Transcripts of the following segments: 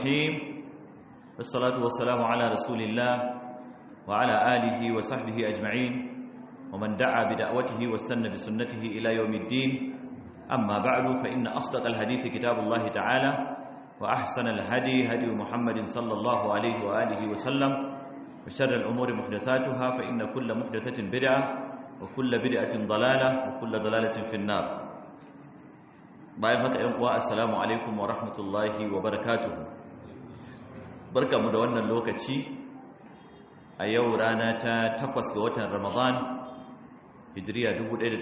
الرحيم والصلاة والسلام على رسول الله وعلى آله وصحبه أجمعين ومن دعا بدعوته واستنى بسنته إلى يوم الدين أما بعد فإن أصدق الحديث كتاب الله تعالى وأحسن الهدي هدي محمد صلى الله عليه وآله وسلم وشر الأمور محدثاتها فإن كل محدثة بدعة وكل بدعة ضلالة وكل ضلالة في النار bayan haka ‘yan uwa assalamu alaikum wa rahmatullahi wa barakatuhu barka mu da wannan lokaci a yau rana ta takwas ga watan ramadan hijiriya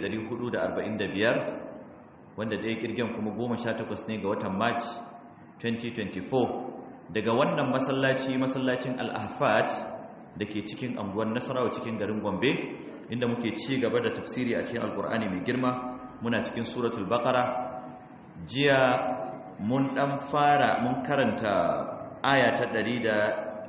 1445 wanda ɗaya kirgin kuma 18 ne ga watan march 2024 daga wannan masallaci masallacin al'afat da ke cikin anguwan nasarawa cikin garin gombe inda muke ci gaba da tafsiri a cikin alkur'ani mai girma muna cikin suratul baqara jiya mun dan fara mun karanta aya ta 186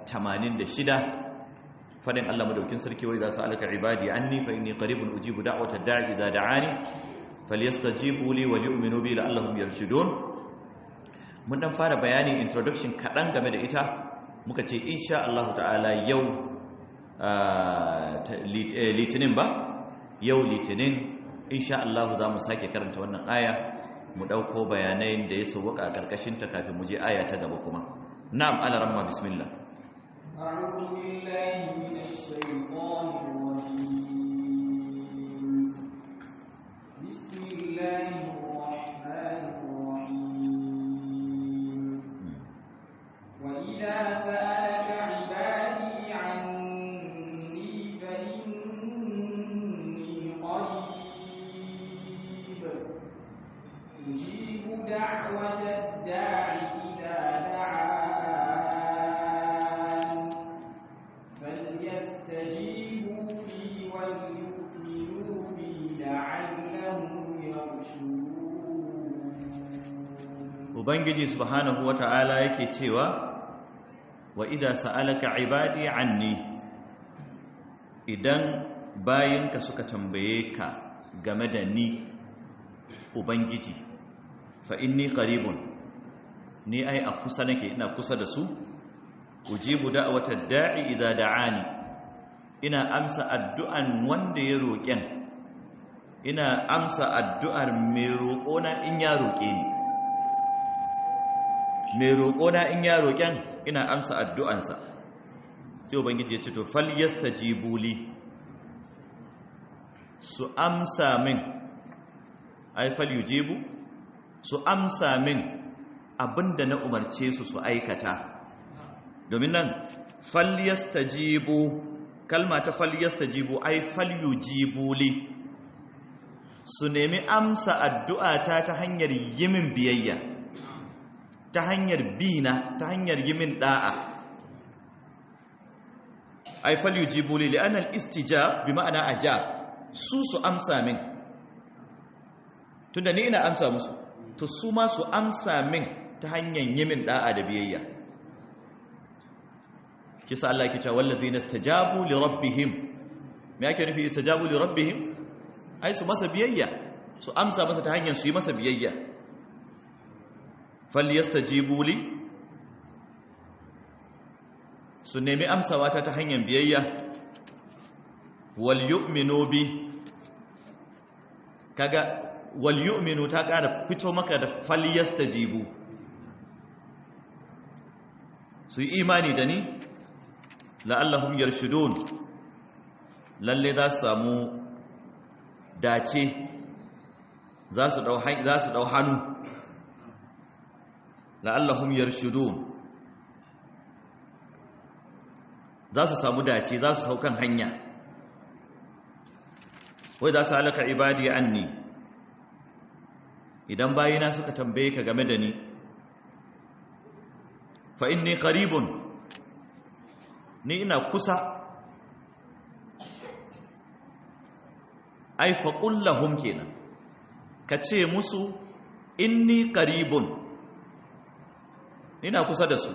fadin Allah madaukin sarki wai za su alaka ibadi anni fa inni qaribun ujibu da'wata da'i idza da'ani falyastajibu li wa yu'minu bi la'allahum yarshudun mun dan fara bayani introduction kadan game da ita muka ce insha Allah ta'ala yau litinin ba yau litinin insha Allah za mu sake karanta wannan aya mu ɗauko bayanai da ya sauwaka a ƙarƙashinta kafin mu je aya ta gaba kuma na'am ala ramma bismillah أعوذ بالله من الشيطان الرجيم بسم الله الرحمن الرحيم وإذا سألك عبادي عني فإني قريب يجيب دعوة الداع إذا دعان فليستجيبوا لي وليؤمنوا بي لعلهم يرشدون ubangiji subhanahu wata'ala yake cewa wa idza sa'alaka ibadi anni idan bayinka suka tambaye ka game da ni ubangiji fa inni qaribun ni ai a kusa nake ina kusa da su ujibu da'watad da'i idza da'ani ina amsa addu'an wanda ya roƙen ina amsa addu'ar mai roƙona in ya roƙe ni mai roƙona in ya roƙen ina amsa addu'ansa sai ubangiji ya ce to fal yastajibu li su amsa min ai fal yujibu su amsa min abinda na umarce su su aikata domin nan fal yastajibu kalma ta fal yastajibu ai fal yujibu li su nemi amsa addu'ata ta hanyar yimin biyayya ta hanyar bina ta hanyar yimin da'a ai fal yujibu li li'anna al-istijab bi ma'ana ajab su su amsa min tunda ni ina amsa musu to su ma su amsa min ta hanyar yimin da'a da biyayya kisa Allah yake cewa wallazina istajabu li rabbihim me yake nufi istajabu li rabbihim ai su masa biyayya su amsa masa ta hanyar su yi masa biyayya falyastajibu li su nemi amsawa ta ta hanyar biyayya wal yu'minu bi kaga wal yu'minu ta ƙara fito maka da falyastajibu su yi imani da ni la'allahum yarshudun lalle za su samu dace za su dau za su dau hannu la'allahum yarshudun za su samu dace za su saukan hanya wai za su halaka ibadi anni idan bayina suka tambaye ka game da ni fa inni qaribun ni ina kusa ai fa qul lahum kenan ka ce musu inni qaribun ina kusa da su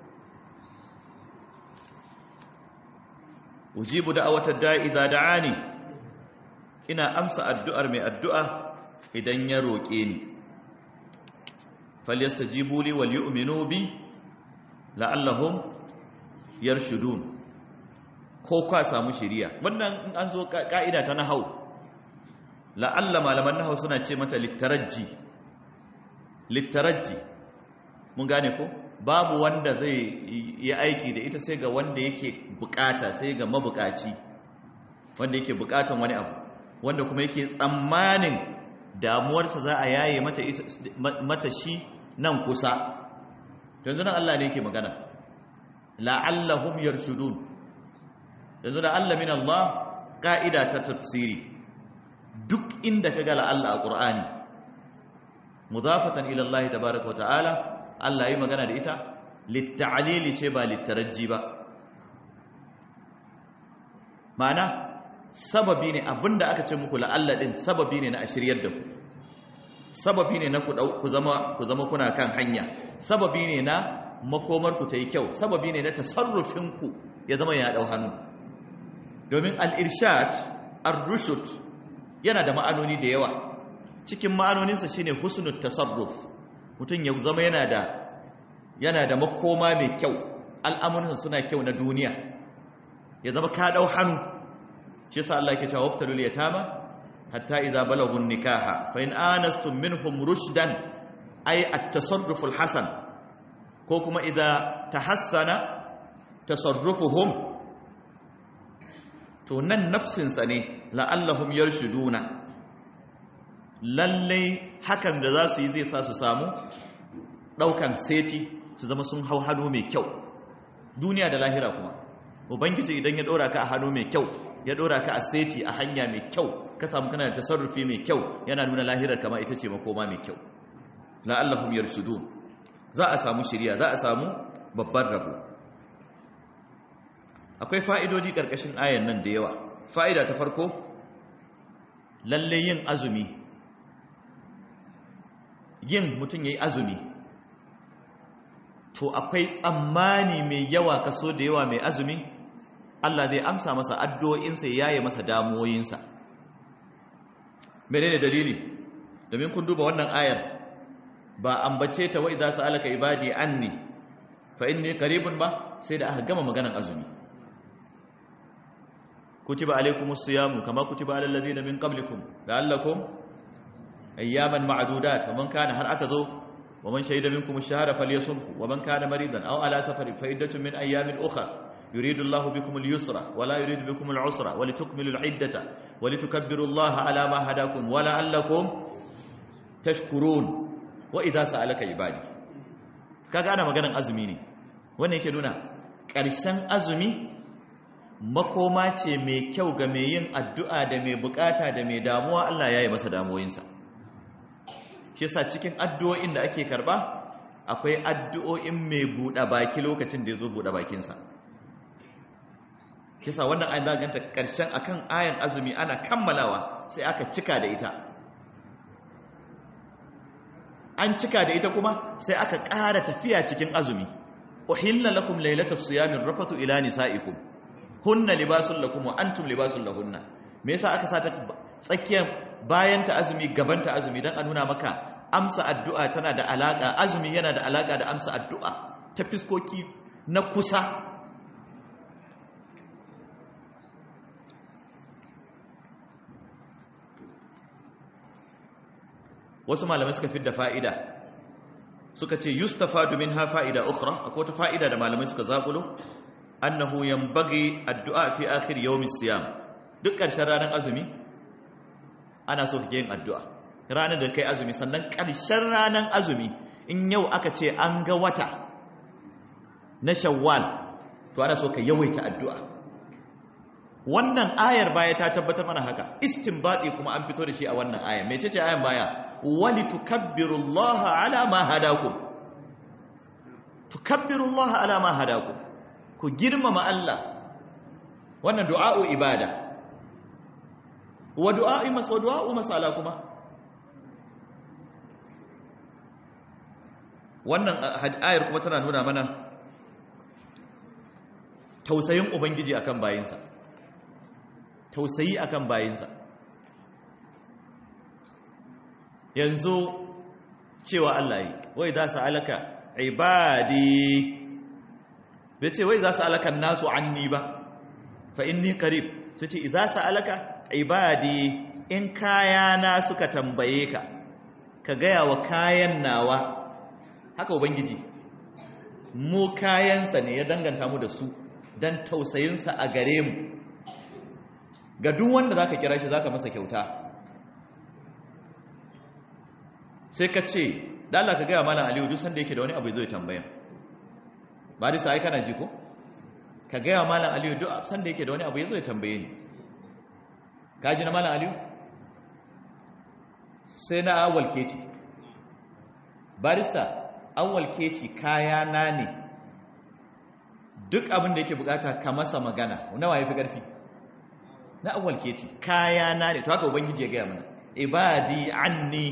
ujibu da'awatad da'i idza da'ani ina amsa addu'ar mai addu'a idan ya roƙe ni falyastajibu li wal yu'minu bi la'allahum yarshudun ko ka samu shiriya wannan in an zo ka'ida ta nahau la'alla malaman nahau suna ce mata littaraji littaraji mun gane ko babu wanda zai yi aiki da ita sai ga wanda yake bukata sai ga mabukaci wanda yake bukatan wani abu wanda kuma yake tsammanin damuwarsa za a yaye mata, mata shi nan kusa yanzu nan Allah ne yake magana la'allahum yarshudun yanzu da Allah min Allah ka'ida ta tafsiri duk inda kaga la'alla a Qur'ani mudafatan ila Allah tabaaraka wa ta'ala Allah yi magana da ita litta'alili ce ba littaraji ba ma'ana sababi ne abinda aka ce muku la'alla din sababi ne na a shiryar da ku sababi ne na ku zama ku zama kuna kan hanya sababi ne na makomar ku ta yi kyau sababi ne na tasarrufin ku ya zama ya dau hannu domin al-irshad ar-rushd yana da ma'anoni da yawa cikin ma'anoninsa shine husnul tasarruf mutum ya zama yana da yana da makoma mai kyau al'amuransa suna kyau na duniya ya zama ka dau hannu shi yasa Allah yake cewa wabtalul yatama hatta idza balagu nikaha fa in anastum minhum rushdan ay at-tasarruf al-hasan ko kuma idza tahassana tasarrufuhum to nan nafsin sa ne la'allahum yarshuduna lalle hakan da za su yi zai sa su samu daukan seti su zama sun hau hannu mai kyau duniya da lahira kuma ubangiji idan ya dora ka a hannu mai kyau ya dora ka a seti a hanya mai kyau ka samu kana da tasarrufi mai kyau yana nuna lahirar kama ita ce makoma mai kyau la'allahum yarshudun za a samu shiriya za a samu babban rabo akwai fa'idodi karkashin ayan nan da yawa fa'ida ta farko lalle yin azumi yin mutum yayi azumi to akwai tsammani mai yawa kaso da yawa mai azumi Allah zai amsa masa addu'o'insa ya yaye masa damuwoyinsa menene dalili domin kun duba wannan ayar ba ambace ta wa idza sa'alaka ibadi anni fa inni qaribun ba sai da aka gama maganar azumi kutiba alaykumus siyamu kama kutiba alal ladina min qablikum la'allakum ayyaman ma'dudat faman kana har aka zo ومن شهد منكم الشهر فليصمه ومن كان مريضا أو على سفر فعدة من أيام أخرى يريد الله بكم اليسر ولا يريد بكم العسر ولتكملوا العدة ولتكبروا الله على ما هداكم ولعلكم تشكرون وإذا سألك عبادي kaga ana maganar azumi ne wannan yake nuna ƙarshen azumi makoma ce mai kyau ga mai yin addu'a da mai bukata da mai damuwa Allah ya yi masa damuwoyinsa shi sa cikin addu'o'in da ake karba akwai addu'o'in mai buɗe baki lokacin da ya zo buɗe bakinsa shi sa wannan ayin zaganta ƙarshen akan ayan azumi ana kammalawa sai aka cika da ita an cika da ita kuma sai aka ƙara tafiya cikin azumi uhilla lakum lailatas siyamin rafathu ila nisaikum hunna libasun lakum wa antum libasun lahunna me yasa aka sa ta tsakiyar bayan ta azumi gaban ta azumi dan a nuna maka amsa addu'a tana da alaka azumi yana da alaka da amsa addu'a ta fiskoki na kusa wasu malamai suka fidda fa'ida suka ce yustafadu minha fa'ida ukhra akwai wata fa'ida da malamai suka zakulo annahu yanbaghi addu'a fi akhir yawmis siyam duk ƙarshen ranar azumi ana so kake yin addu'a ranar da kai azumi sannan ƙarshen ranar azumi in yau aka ce an ga wata na shawwal to ana so ka yawaita addu'a wannan ayar baya ta tabbatar mana haka istinbati kuma an fito da shi a wannan ayar mece ce ayar baya wali tukabbirullaha ala ma hadakum tukabbirullaha ala ma hadakum ku girmama Allah wannan du'a'u ibada wa du'a'i mas wa du'a'u masala kuma wannan ayar kuma tana nuna mana tausayin ubangiji akan bayinsa tausayi akan bayinsa yanzu cewa Allah yi wai za su alaka ibadi bai ce wai za su alakan nasu anni ba fa inni qarib sai ce idza sa'alaka ibadi in kayana suka tambaye ka ka gaya wa kayan nawa haka ubangiji mu kayansa ne ya danganta mu da su don tausayinsa a gare mu ga duk wanda za ka kira shi za ka masa kyauta sai ka ce da Allah ka gaya malam aliyu duk sanda yake da wani abu zai tambaya ba da sai kana ji ko ka gaya malam aliyu duk sanda yake da wani abu zai tambaye ni ka ji na malam aliyu sai na awal keti barista awal keti kaya na ne duk abin da yake bukata ka masa magana nawa ya fi ƙarfi na awal keti kaya na ne to haka ubangiji ya gaya mana ibadi anni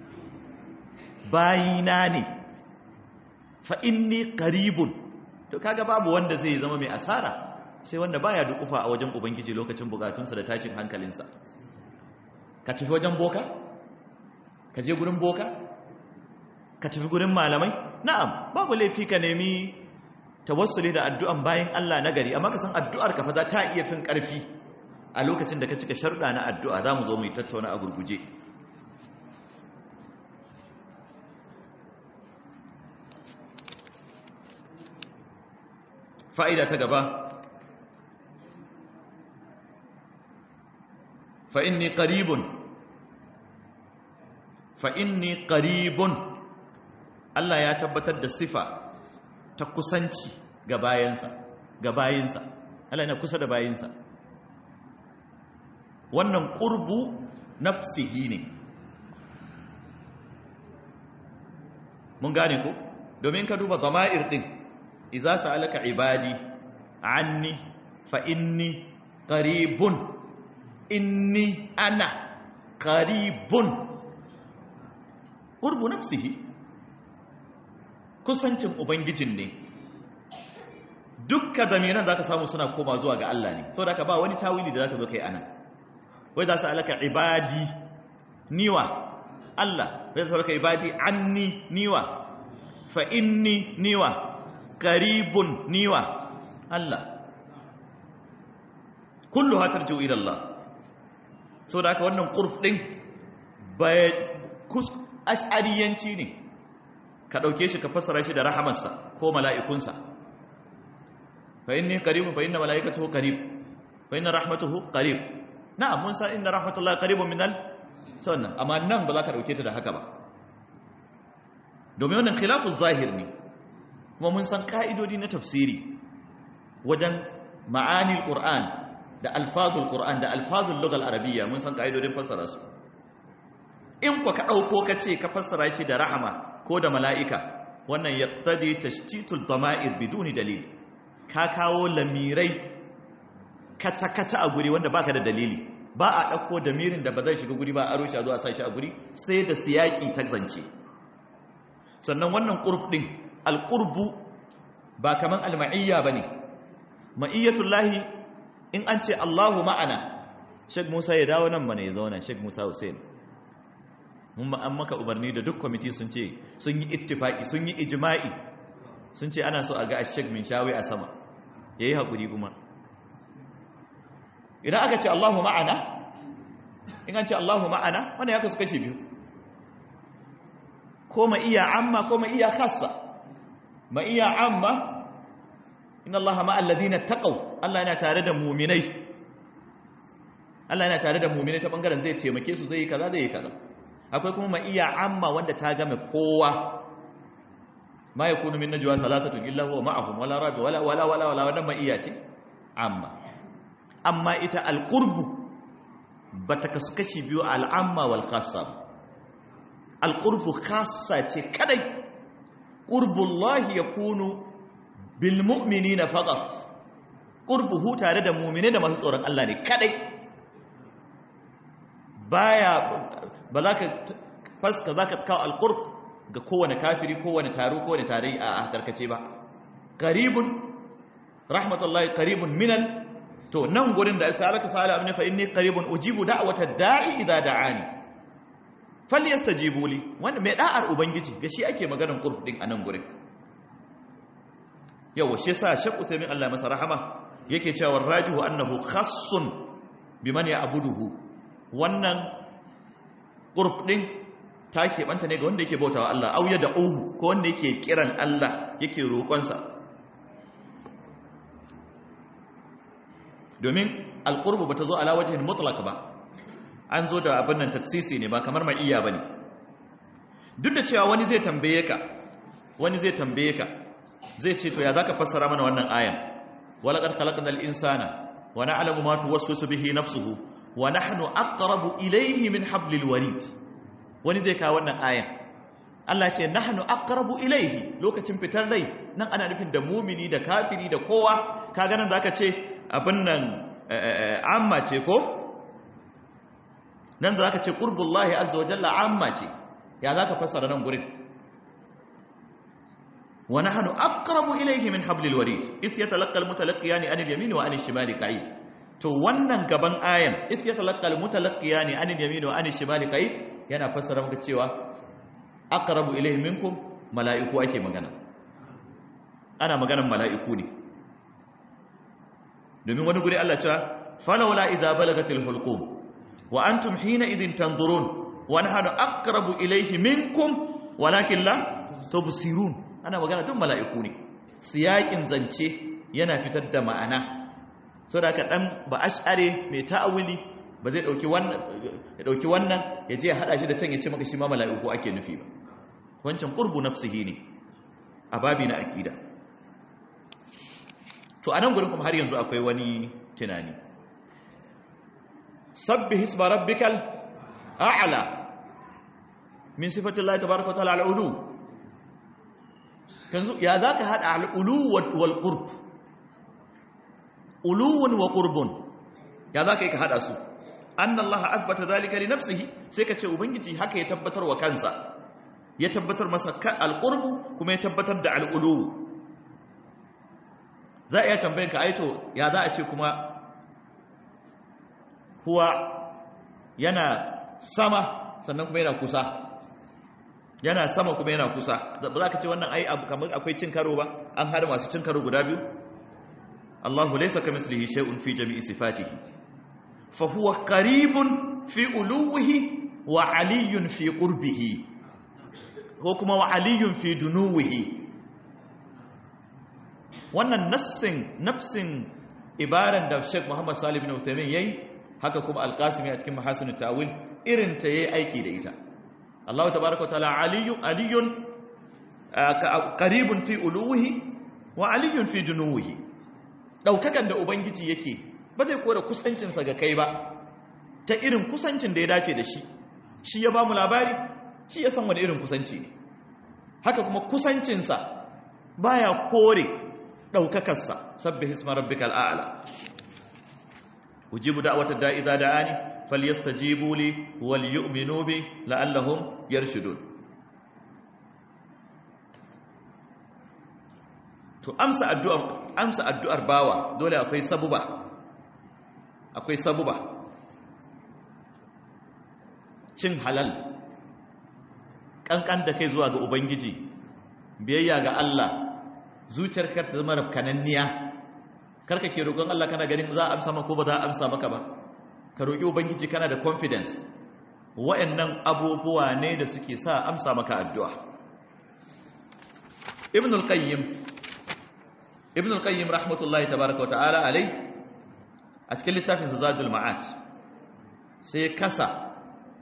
bayina ne fa inni qaribun to kaga babu wanda zai zama mai asara sai wanda baya dukufa a wajen ubangiji lokacin bukatunsa da tashin hankalinsa ka tafi wajen boka ka je gurin boka ka tafi gurin malamai na'am babu laifi ka nemi tawassuli da addu'an bayan Allah na gari amma ka san addu'ar ka fa za ta iya fin karfi a lokacin da ka cika sharuɗa na addu'a za mu zo mu tattauna a gurguje fa'ida ta gaba fa'inni ƙaribun fa'inni ƙaribun Allah ya tabbatar da sifa ta kusanci ga bayansa ga bayinsa Allah yana kusa da bayinsa wannan ƙurbu nafsihi ne mun gane ko domin ka duba zama'ir ɗin iza sa'alaka ibadi anni fa inni qaribun inni ana qaribun qurbu nafsihi kusancin ubangijin ne dukkan zamiran zaka samu suna koma zuwa ga Allah ne saboda haka ba wani tawili da zaka zo kai ana wai za su alaka ibadi niwa Allah wai za su alaka ibadi anni niwa fa inni niwa qaribun niwa Allah kullu hatar jiwu ila Allah saboda haka wannan qurb din bai kus ash'ariyanci ne ka dauke shi ka fassara shi da rahamarsa ko mala'ikunsa fa inni qaribun fa inna mala'ikatahu qarib fa inna rahmatuhu qarib na'am mun san inna rahmatullahi qaribun minal sannan amma nan ba za ka dauke ta da haka ba domin wannan khilafu zahir ne kuma mun san ka'idodi na tafsiri wajen ma'anil qur'an da alfazul qur'an da alfazul lughal arabiyya mun san ka'idodin fassara su in ku ka dauko ka ce ka fassara shi da rahama ko da mala'ika wannan yaqtadi tashtitul dama'ir biduni dalil ka kawo lamirai kata-kata a guri wanda baka da dalili ba a ɗauko damirin da ba zai shiga guri ba a rushe a zuwa sashi a guri sai da siyaki ta zance sannan wannan ƙurb ɗin alƙurbu ba kaman alma'iyya ba ne ma'iyyatullahi in an ce allahu ma'ana shek musa ya dawo nan mana ya zauna shek musa hussein mun an maka umarni da duk kwamiti sun ce sun yi ittifaki sun yi ijima'i sun ce ana so a ga shek min shawi a sama ya yi haƙuri kuma idan aka ce Allahu ma'ana in an ce Allahu ma'ana wanda ya kasu kashe biyu ko ma iya amma ko ma iya khassa ma iya amma inna Allah ma'al ladina taqaw Allah yana tare da mu'minai Allah yana tare da mu'minai ta bangaren zai taimake su zai yi kaza zai yi kaza akwai kuma ma iya amma wanda ta game kowa ma yakunu min najwa thalathatun illa huwa ma'ahum wala rabi wala wala wala wala wannan ma iya ce amma amma ita alƙurbu ba ta kasu kashi biyu al'amma wal khassa alƙurbu khassa ce kadai ƙurbullahi ya kunu bilmu'mini na faƙat ƙurbuhu tare da mumine da masu tsoron Allah ne kadai baya ba za ka faska za ka kawo alƙurb ga kowane kafiri kowane taro kowane tare a karkace ba ƙaribun rahmatullahi ƙaribun minal to nan gurin da sa'alaka sa'ala amne fa inni qaribun ujibu da'watad da'i idza da'ani falyastajibu li wanda mai da'ar ubangiji ga shi ake maganar qurb din anan gurin yawa shi yasa Sheikh Uthaymeen Allah masa rahama yake cewa rajihu annahu khassun biman ya'buduhu wannan qurb din ta keɓanta ne ga wanda yake bautawa Allah au ya da'uhu ko wanda yake kiran Allah yake roƙonsa domin alqurbu bata zo ala wajhin mutlaq ba an zo da abin nan taksisi ne ba kamar ma'iyya bane duk da cewa wani zai tambaye ka wani zai tambaye ka zai ce to ya zaka fassara mana wannan ayan walaqad khalaqnal insana wa na'lamu ma tuwaswisu bihi nafsuhu wa nahnu aqrabu ilayhi min hablil warid wani zai kawo wannan ayan Allah ce nahnu aqrabu ilayhi lokacin fitar rai nan ana nufin da mumini da kafiri da kowa kaga nan zaka ce abin nan amma ce ko nan zaka ce qurbullahi azza wa jalla amma ce ya zaka fassara nan gurin wa nahnu aqrabu ilayhi min hablil warid is yatalaqqa al mutalaqiyani anil yamin wa anil shimali qa'id to wannan gaban ayan is yatalaqqa al mutalaqiyani anil yamin wa anil shimali qa'id yana fassara maka cewa aqrabu ilayhi minkum mala'iku ake magana ana maganan mala'iku ne domin wani guri Allah cewa falawla idza balagatil hulqum wa antum hina idin tanzurun wa nahnu aqrabu ilayhi minkum walakin la tubsirun ana magana duk mala'iku ne siyakin zance yana fitar da ma'ana saboda haka dan ba ash'are mai ta'awili ba zai dauki wannan ya dauki wannan ya je ya hada shi da can ya ce maka shi ma mala'iku ake nufi ba wancan qurbu nafsihi ne a babi na aqida to anan gurin kuma har yanzu akwai wani tunani sabbih isma rabbikal a'la min sifati Allah tabaaraka wa ta'ala al-ulu kanzu ya zaka hada al-ulu wal qurb uluwun wa qurbun ya zaka yi ka hada su anna Allah athbata dhalika li nafsihi sai ka ce ubangiji haka ya tabbatar wa kansa ya tabbatar masa al-qurbu kuma ya tabbatar da al-ulu za a iya tambayin ka aito ya za a ce kuma huwa yana sama sannan kuma yana kusa yana sama kuma yana kusa ba za ka ce wannan ai abu kamar akwai cin karo ba an hada masu cin karo guda biyu Allahu laysa kamithlihi shay'un fi jami'i sifatihi fa huwa qaribun fi uluwihi wa aliyyun fi qurbihi ko kuma wa aliyyun fi dunuwihi wannan nassin nafsin ibaran da Sheikh Muhammad Salih bin Uthaymeen yayi haka kuma Al-Qasimi a cikin Mahasin Tawil irin ta yayi aiki da ita Allah tabaaraka ta'ala aliyyun aliyyun qaribun fi uluwihi wa aliyyun fi dunuwihi daukakan da ubangiji yake ba zai kora kusancin sa ga kai ba ta irin kusancin da ya dace da shi shi ya ba mu labari shi ya san wani irin kusanci ne haka kuma kusancin sa baya kore ɗaukakarsa sabbi hisma rabbikal a'la ujibu da'watad da'i idza da'ani falyastajibu li wal yu'minu bi la'allahum yarshudun to amsa addu'ar amsa addu'ar bawa dole akwai sabuba akwai sabuba cin halal kankan da kai zuwa ga ubangiji biyayya ga Allah zuciyar kar ta zama rafkananniya karka ke roƙon Allah kana ganin za a amsa maka ko ba za a amsa maka ba ka roƙi ubangiji kana da confidence wa'annan abubuwa ne da suke sa amsa maka addu'a ibn al-qayyim ibn al-qayyim rahmatullahi tabaaraka wa ta'ala alai a cikin littafin sa zadul ma'ad sai kasa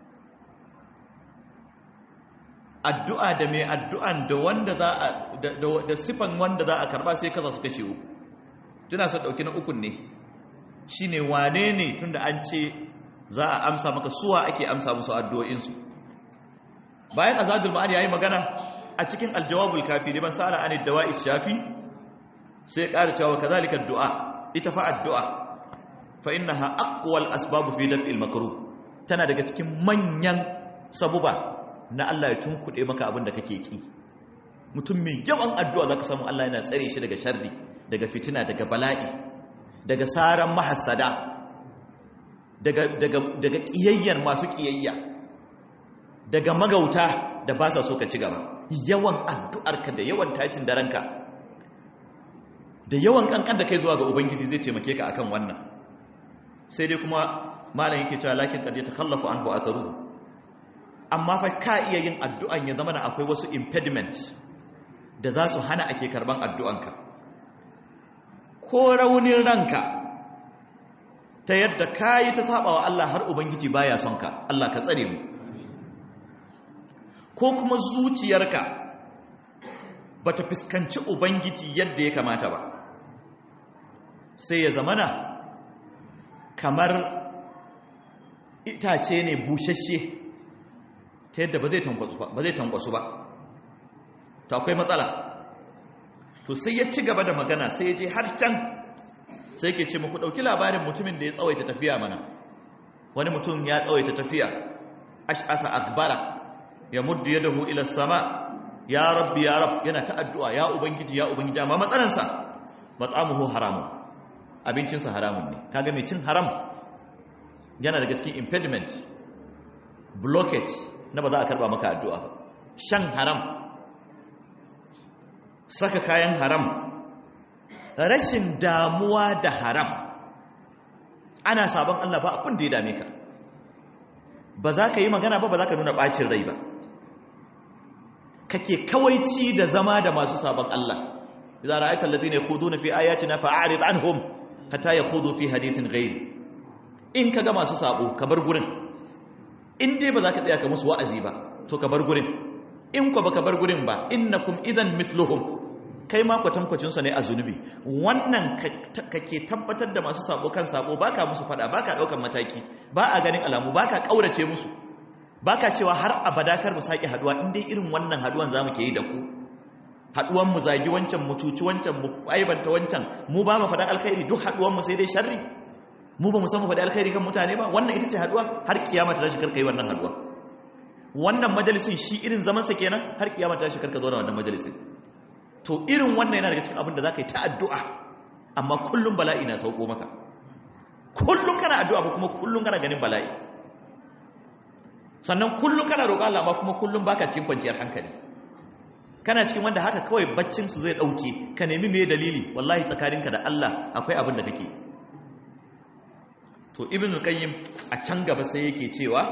addu'a da mai addu'an da wanda za a da sifan wanda za a karba sai kaza su kashe uku tuna son dauki na ukun ne shine wane ne tunda an ce za a amsa maka suwa ake amsa musu addu'o'insu bayan azadul ma'ani yayi magana a cikin aljawabul kafi liman sa'ala an dawa'i shafi sai ƙara cewa kazalika addu'a ita fa addu'a fa innaha aqwal asbab fi daf'il makruh tana daga cikin manyan sabuba na Allah ya tunkuɗe maka abin da kake ki mutum mai yawan addu'a za ka samu Allah yana tsare shi daga sharri daga fitina daga bala'i daga saran mahassada daga ƙiyayyar masu ƙiyayya daga magauta da ba sa so ka ci gaba yawan addu'arka da yawan tashin daranka da yawan kankan da kai zuwa ga ubangiji zai taimake ka akan wannan sai dai kuma malam yake cewa lakin qad yatakhallafu anhu atharuhu amma fa ka iya yin addu'an ya zama da akwai wasu impediment da za su hana ake karban addu'anka ko raunin ranka ta yadda ka yi ta sabawa Allah har ubangiji baya son ka Allah ka tsare mu ko kuma zuciyarka bata fuskanci ubangiji yadda ya kamata ba sai ya zamana kamar itace ne bushashe ta yadda ba zai tankwasu ba ba zai tankwasu ba to akwai matsala to sai ya ci gaba da magana sai ya je har can sai ke ce muku ɗauki labarin mutumin da ya tsawaita tafiya mana wani mutum ya tsawaita tafiya ash'atha akbara ya muddu yadahu ila sama ya rabbi ya rab yana ta addu'a ya ubangiji ya ubangiji amma matsalansa mat'amuhu haramun abincinsa haramun ne kaga mai cin haram yana daga cikin impediment blockage na ba za a karba maka addu'a ba shan haram saka kayan haram rashin damuwa da haram ana sabon Allah ba abin da ya dame ka ba za ka yi magana ba ba za ka nuna ɓacin rai ba kake kawaici da zama da masu sabon Allah idza ra'aita alladhina yakhuduna fi ayatina fa'arid anhum hatta yakhudu fi hadithin ghayr in kaga masu sabo ka bar gurin in dai ba za ka tsaya ka musu wa'azi ba to ka bar gurin in ko baka bar gurin ba innakum idan mithluhum kai ma kwatankwacin sa ne a zunubi wannan kake tabbatar da masu sabo kan sabo baka musu fada baka daukan mataki ba a ganin alamu baka kaurace musu baka cewa har abada kar mu saki haduwa in dai irin wannan haduwan zamu ke yi da ku haduwan mu zagi wancan mu cuci wancan mu aibanta wancan mu ba mu faɗan alkhairi duk haduwan mu sai dai sharri mu ba mu san mu faɗi alkhairi kan mutane ba wannan ita ce haduwa har kiyama ta tashi karka yi wannan haduwa wannan majalisin shi irin zaman sa kenan har kiyama ta tashi karka zo da wannan majalisin to irin wannan yana daga cikin abin da zaka yi ta addu'a amma kullum bala'i na sauko maka kullum kana addu'a ba kuma kullum kana ganin bala'i sannan kullum kana roƙon Allah amma kuma kullum baka cikin kwanciyar hankali kana cikin wanda haka kawai baccin su zai dauke ka nemi me dalili wallahi tsakaninka da Allah akwai abin da kake to ibn qayyim a can gaba sai yake cewa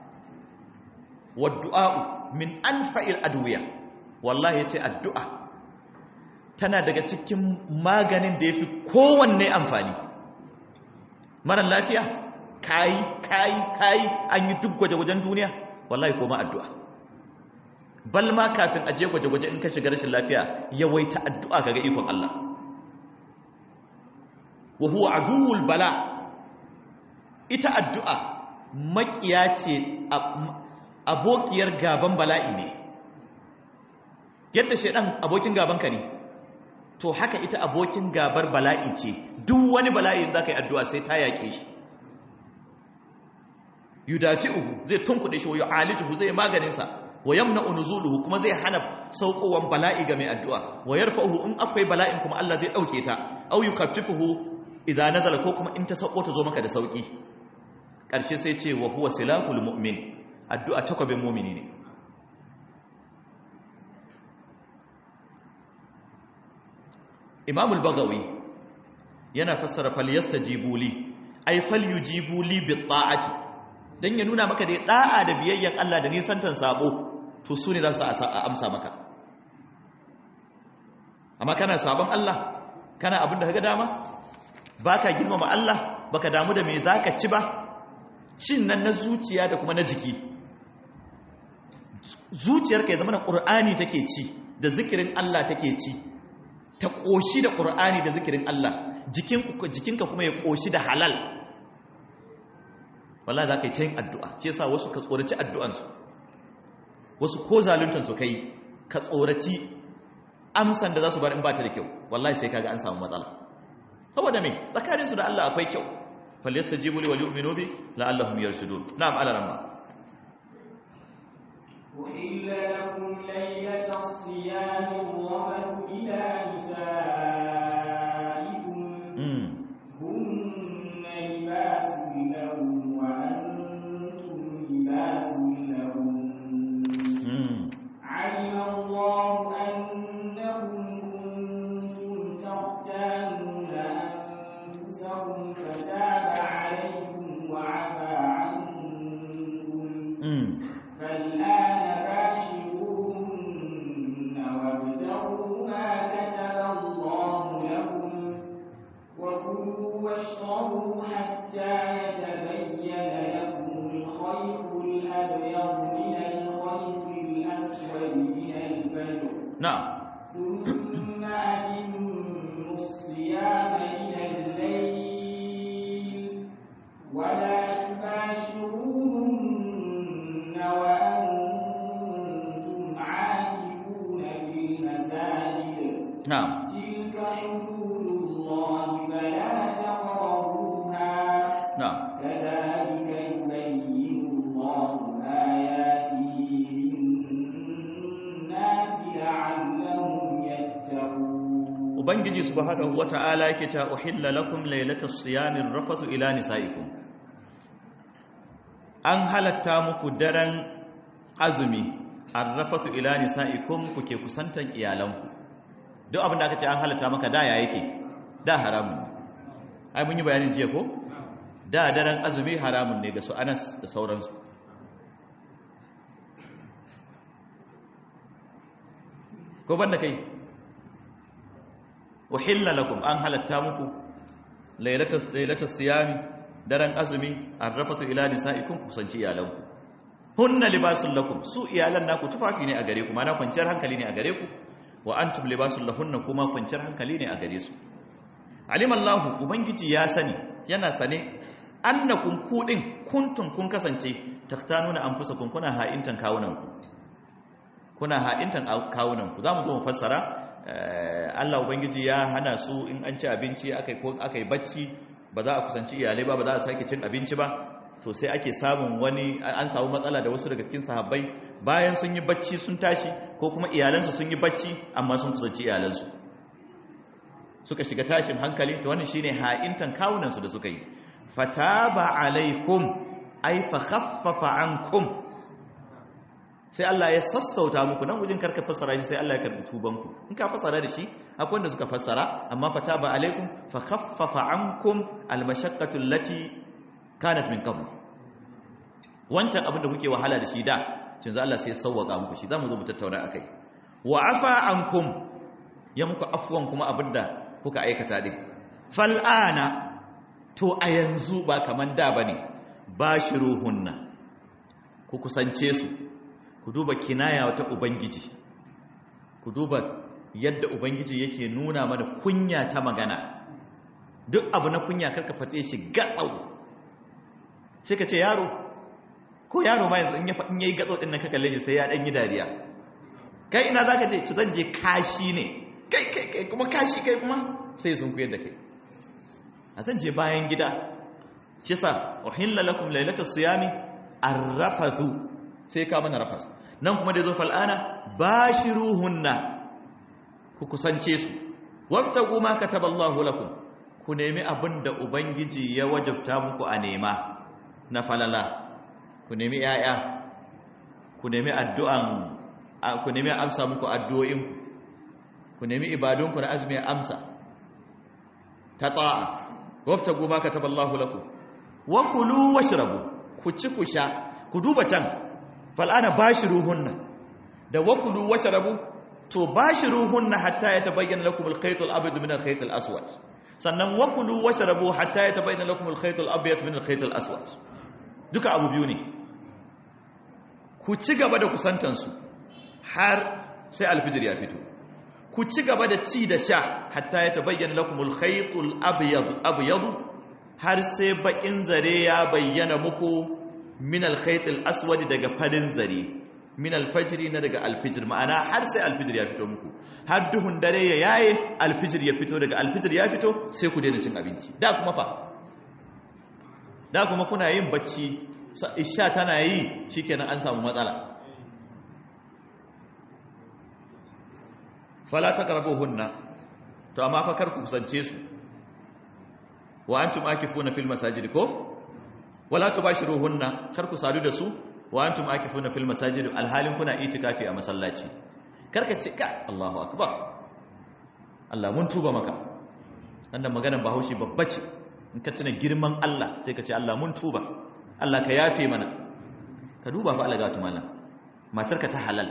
waddu'a min anfa'il adwiya wallahi yace addu'a tana daga cikin maganin da yafi kowanne amfani mara lafiya kayi kayi kayi an yi duk gwaje-gwajen duniya wallahi koma addu'a bal ma kafin aje gwaje-gwaje in ka shiga rashin lafiya yawaita addu'a kaga ikon Allah wa huwa aduwul bala ita addu'a makiya ce abokiyar gaban bala'i ne yadda shaidan abokin gaban ka ne to haka ita abokin gabar bala'i ce duk wani bala'i za ka yi addu'a sai ta yaƙe shi yudafi'uhu zai tunkuɗe shi wa yu'alijuhu zai maganinsa wa yamna'u nuzuluhu kuma zai hana saukowan bala'i ga mai addu'a wa yarfa'uhu in akwai bala'in kuma Allah zai dauke ta aw yukaffifuhu idza nazala ko kuma in ta sauko ta zo maka da sauki karshe sai ce wa huwa silahul mu'min addu'a takwabin mu'mini ne Imam al-Baghawi yana fassara falyastajibu li ay falyujibu li bi ta'ati dan ya nuna maka da da'a da biyayyan Allah da nisantan sabo to su ne za su amsa maka amma kana sabon Allah kana abin da ka ga dama baka girmama Allah baka damu da me zaka ci ba cin nan na zuciya da kuma na jiki zuciyarka ya zama na ƙur'ani take ci da zikirin Allah take ci ta ƙoshi da ƙur'ani da zikirin Allah jikinka kuma ya ƙoshi da halal wallah za ka yi ta yin addu'a ce sa wasu ka tsoraci addu'ansu wasu ko zaluntansu ka yi ka tsoraci amsan da za su bar in ba ta da kyau wallahi sai kaga an samu matsala saboda me tsakaninsu da Allah akwai kyau falyastajibu li wal yu'minu bi la'allahum yarshudun na'am ala ramma أحل لكم ليلة الصيام الرفث إلى نسائكم هن لباس لهم وأنتم لباس لهم علم الله أنكم كنتم تختانون تقربوا حتى يتبين لكم الخيط الأبيض من الخيط الأسود من الفجر na'am ثم أتموا الصيام إلى الليل ولا تباشروهن وأنتم عاكفون في المساجد na'am تلك حدود الله فلا تقربوها na'am كذلك يبين الله آياته للناس لعلهم يتقون ubangiji subhanahu wata'ala yake ta uhilla lakum laylatas siyamir rafathu ila nisaikum an halatta muku daren azumi arrafathu ila nisaikum kuke kusantan iyalanku duk abin da aka ce an halatta maka da ya yake da haramun ai mun yi bayanin jiya ko da daren azumi haramun ne ga su Anas da sauransu ko banda kai uhilla lakum an halatta muku lailatul lailatul siyami daren azumi arrafatu ila nisaikum kusanci iyalanku hunna libasul lakum su iyalan naku tufafi ne a gare ku mana kwanciyar hankali ne a gare ku wa antum libasul lahunna kuma kwanciyar hankali ne a gare su alimallahu ubangiji ya sani yana sane annakum kudin kuntum kun kasance taktanuna anfusakum kuna ha'intan kawunanku kuna ha'intan kawunanku zamu zo mu fassara Allah Ubangiji ya hana su in an ci abinci aka yi bacci ba za a kusanci iyalai ba ba za a sake cin abinci ba to sai ake samun wani an samu matsala da wasu daga cikin sahabbai bayan sun yi bacci sun tashi ko kuma iyalansu sun yi bacci amma sun kusanci iyalansu suka shiga tashin hankali to wannan shine ha'intan kawunansu da suka yi fataba alaikum ay fa khaffafa ankum sai Allah ya sassauta muku nan wajen karka fassara shi sai Allah ya karbi tubanku in ka fassara da shi akwai wanda suka fassara amma fataba alaikum fa khaffafa ankum almashaqqatu allati kanat min qabl wancan abin da kuke wahala da shi da cin za Allah sai ya sauwaka muku shi zamu zo mu tattauna akai wa afa ankum ya muku afwan kuma abinda kuka aikata din fal'ana to a yanzu ba kaman da bane bashiruhunna ku kusance su ku duba kinaya ta ubangiji ku duba yadda ubangiji yake nuna mana kunya ta magana duk abu na kunya karka fate shi gatsau sai ka ce yaro ko yaro ma yanzu in ya faɗin yayi gatsau din nan ka kalle shi sai ya dan yi dariya kai ina zaka je ci zan je kashi ne kai kai kai kuma kashi kai kuma sai sun kuyar da kai a zan je bayan gida shi sa uhilla lakum lailatus siyami arrafathu sai ka mana rafas nan kuma da zo fal'ana bashiruhunna ku kusance su wabtagu ma kataballahu lakum ku nemi abin da ubangiji ya wajabta muku a nema na falala ku nemi yaya ku nemi addu'an ku nemi amsa muku addu'o'in ku nemi ibadunku na azumi amsa ta ta'a wabtagu ma kataballahu lakum wa kulu washrabu ku ci ku sha ku duba can fal'ana bashiruhunna da wakulu washrabu to bashiruhunna hatta yatabayyana lakum al-khayt al-abyad min al-khayt al-aswad sannan wakulu washrabu hatta yatabayyana lakum al-khayt al-abyad min al-khayt al-aswad duka abu biyu ne ku ci gaba da kusantan su har sai al-fajr ya fito ku ci gaba da ci da sha hatta yatabayyana lakum al-khayt al-abyad abyad har sai bakin zare ya bayyana muku min alkhayt al-aswad daga farin zare min al-fajr na daga al-fajr ma'ana har sai al-fajr ya fito muku har duhun dare ya yaye al-fajr ya fito daga al-fajr ya fito sai ku daina cin abinci da kuma fa da kuma kuna yin bacci isha tana yi shikenan an samu matsala fala taqrabuhunna to amma fa kar ku kusance su wa antum akifuna fil masajid ko wala tubashiruhunna kar ku sadu da su wa antum akifuna fil masajid alhalin kuna itikafi a masallaci karka ce ka Allahu akbar Allah mun tuba maka wannan maganar Bahaushe babba ce in ka tuna girman Allah sai ka ce Allah mun tuba Allah ka yafe mana ka duba fa Allah ga tumana matarka ta halal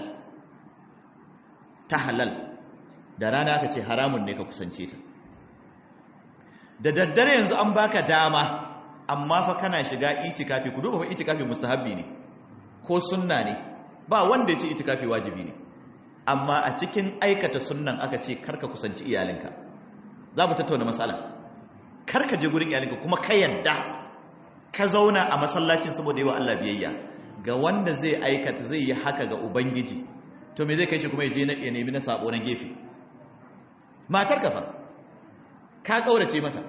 ta halal da rana aka ce haramun ne ka kusance ta da daddare yanzu an baka dama amma fa kana shiga itikafi ku duba fa itikafi mustahabbi ne ko sunna ne ba wanda ya ce itikafi wajibi ne amma a cikin aikata sunnan aka ce karka kusanci iyalinka za mu tattauna matsala karka je gurin iyalinka kuma ka yadda ka zauna a masallacin saboda yi wa Allah biyayya ga wanda zai aikata zai yi haka ga ubangiji to me zai kai shi kuma ya je na ya nemi na sabo na gefe matar ka fa ka kaurace mata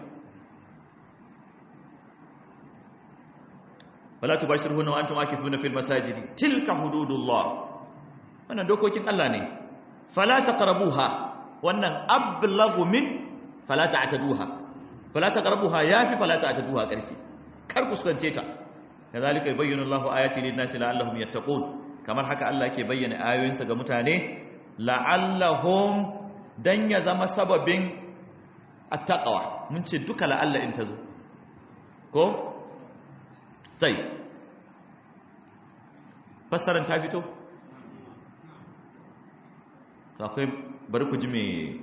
wala tubashirhunna wa antum akifuna fil masajidi tilka hududullah wannan dokokin Allah ne fala taqrabuha wannan ablagu min fala ta'taduha fala taqrabuha yafi fala ta'taduha karfi kar ku sukance ta kazalika yubayyinu Allahu ayati lin-nasi la'allahum yattaqun kamar haka Allah yake bayyana ayoyinsa ga mutane la'allahum dan ya zama sababin attaqwa mun ce duka la'alla in tazo ko tai fassaran ta fito to akwai bari ku ji me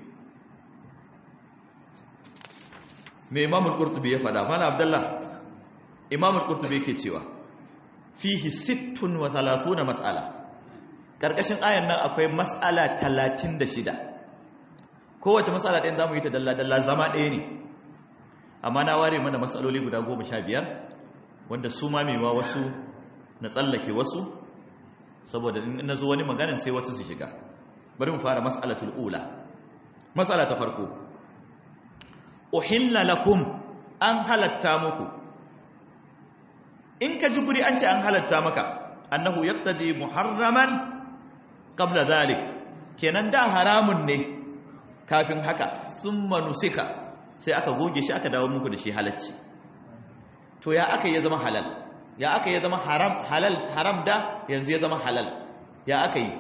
me imamul qurtubi ya fada mana abdullah imamul qurtubi yake cewa fihi 36 mas'ala karkashin ayan nan akwai mas'ala 36 kowace mas'ala ɗayan zamu yi ta dalla dalla zama ɗaya ne amma na ware mana mas'aloli guda 15 wanda su ma mewa wasu na tsallake wasu saboda in na zo wani maganin sai wasu su shiga bari mu fara mas'alatul ula mas'ala ta farko uhilla lakum an halatta muku in ka ji guri an ce an halatta maka annahu yaqtadi muharraman qabla dhalik kenan da haramun ne kafin haka summa nusika sai aka goge shi aka dawo muku da shi halacci to ya aka ya zama halal ya aka ya zama haram halal haram da yanzu ya zama halal ya aka yi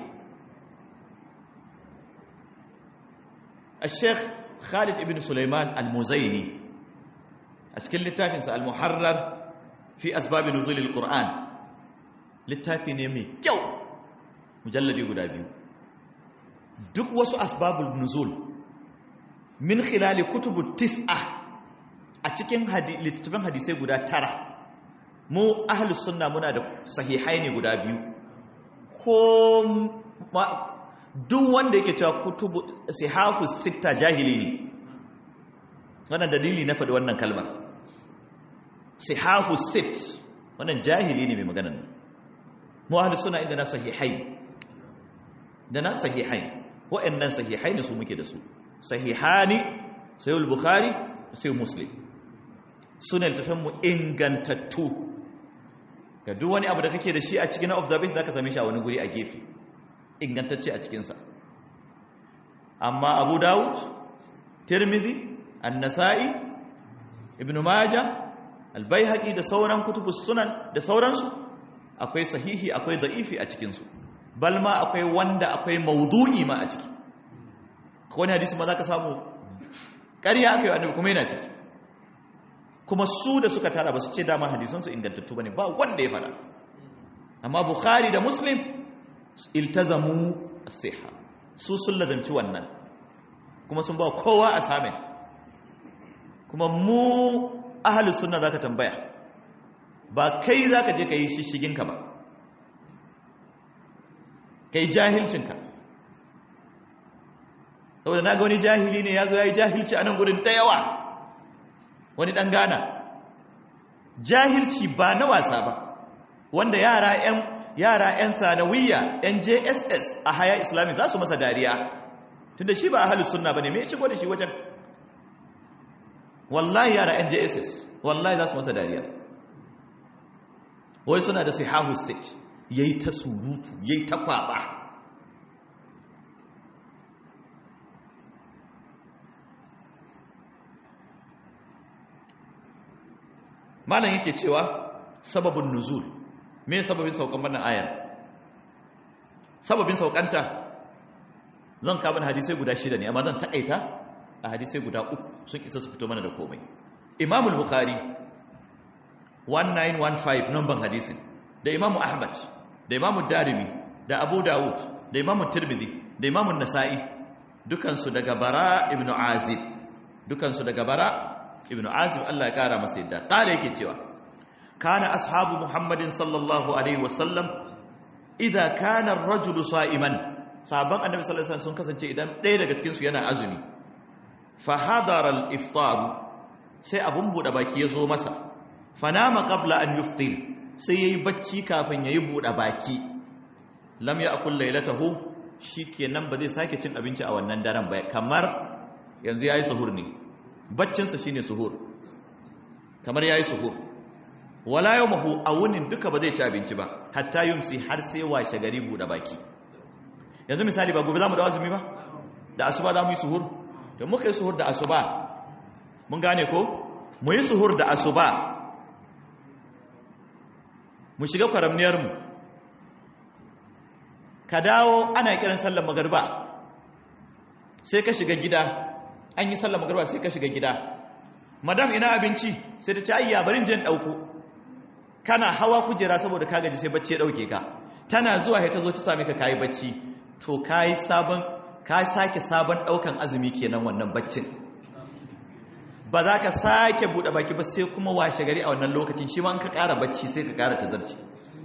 الشيخ خالد ابن سليمان المزيني أشكل للتافنس المحرر في أسباب نزول القرآن littafi ne mai kyau mujalladi guda biyu duk wasu asbabul nuzul min khilali kutubu tis'a a cikin littattafan hadisai guda tara mu ahlus sunna muna da sahihai ne guda biyu ko duk wanda yake cewa kutubu sihahu sitta jahili ne wannan dalili na faɗi wannan kalmar sihahu sit wannan jahili ne mai maganar nan mu ahlus sunna inda na sahihai da na sahihai wa'annan sahihai ne su muke da su sahihani sayyid bukhari sai muslim sunan tafan mu ingantattu ga duk wani abu da kake da shi a cikin observation zaka same shi a wani guri a gefe ingantacce a cikin sa amma abu dawud tirmidhi an-nasa'i ibn majah al-baihaqi da sauran kutubus sunan da sauransu akwai sahihi akwai da'ifi a cikinsu balma akwai wanda akwai maudu'i ma a ciki wani hadisi ma za ka samu ƙarya aka yi annabi kuma yana ciki kuma su da suka tara ba su ce dama hadisansu ingantattu ba ne ba wanda ya fada amma bukhari da muslim iltazamu as-siha su sun lazanci wannan kuma sun ba kowa a samin kuma mu ahlus sunna zaka tambaya ba kai za ka je ka yi shishiginka ba ka yi jahilcinka saboda na ga wani jahili ne ya zo ya yi jahilci a nan gudun ta yawa wani ɗan gana jahilci ba na wasa ba wanda yara 'yan yara 'yan sanawiyya 'yan jss a haya islami za su masa dariya tunda shi ba a halin sunna ba ne mai shigo da shi wajen wallahi yara 'yan jss wallahi za su masa dariya wai suna da sahihu state yayi ta surutu yayi ta kwaba malam yake cewa sababin nuzul me sababin saukan wannan ayar sababin saukanta zan kawo hadisai guda shida ne amma zan taƙaita a hadisai guda uku sun isa su fito mana da komai imamul bukhari 1915 numban hadisin da imamu ahmad da imamu darimi da abu dawud da imamu tirmidhi da imamu nasa'i dukansu daga bara ibn azib dukansu daga bara ibn azib Allah ya kara masa yadda kala yake cewa kana ashabu muhammadin sallallahu alaihi wasallam idza kana ar-rajulu sa'iman sahabban annabi sallallahu alaihi wasallam sun kasance idan ɗaya daga cikin su yana azumi fa hadara al-iftar sai abun bude baki ya zo masa fanama qabla an yuftir sai yayi bacci kafin yayi bude baki lam ya'kul laylatahu shikenan ba zai sake cin abinci a wannan daren ba kamar yanzu yayi suhur ne baccin sa shine suhur kamar yayi suhur wala yawmahu awunin duka ba zai ci abinci ba hatta yumsi har sai washe gari bude baki yanzu misali ba gobe zamu da azumi ba da asuba zamu yi suhur da muka yi suhur da asuba mun gane ko mu yi suhur da asuba mu shiga kwaramniyarmu ka dawo ana kiran sallar magarba sai ka shiga gida an yi sallar magarba sai ka shiga gida madam ina abinci sai ta ce ayya barin jin ɗauko kana hawa kujera saboda ka gaji sai bacci ya ɗauke ka tana zuwa ya ta zo ta same ka kayi bacci to kayi sabon ka sake sabon ɗaukan azumi kenan wannan baccin ba za ka sake buɗe baki ba sai kuma washe gari a wannan lokacin shi ma an ka ƙara bacci sai ka ƙara tazarci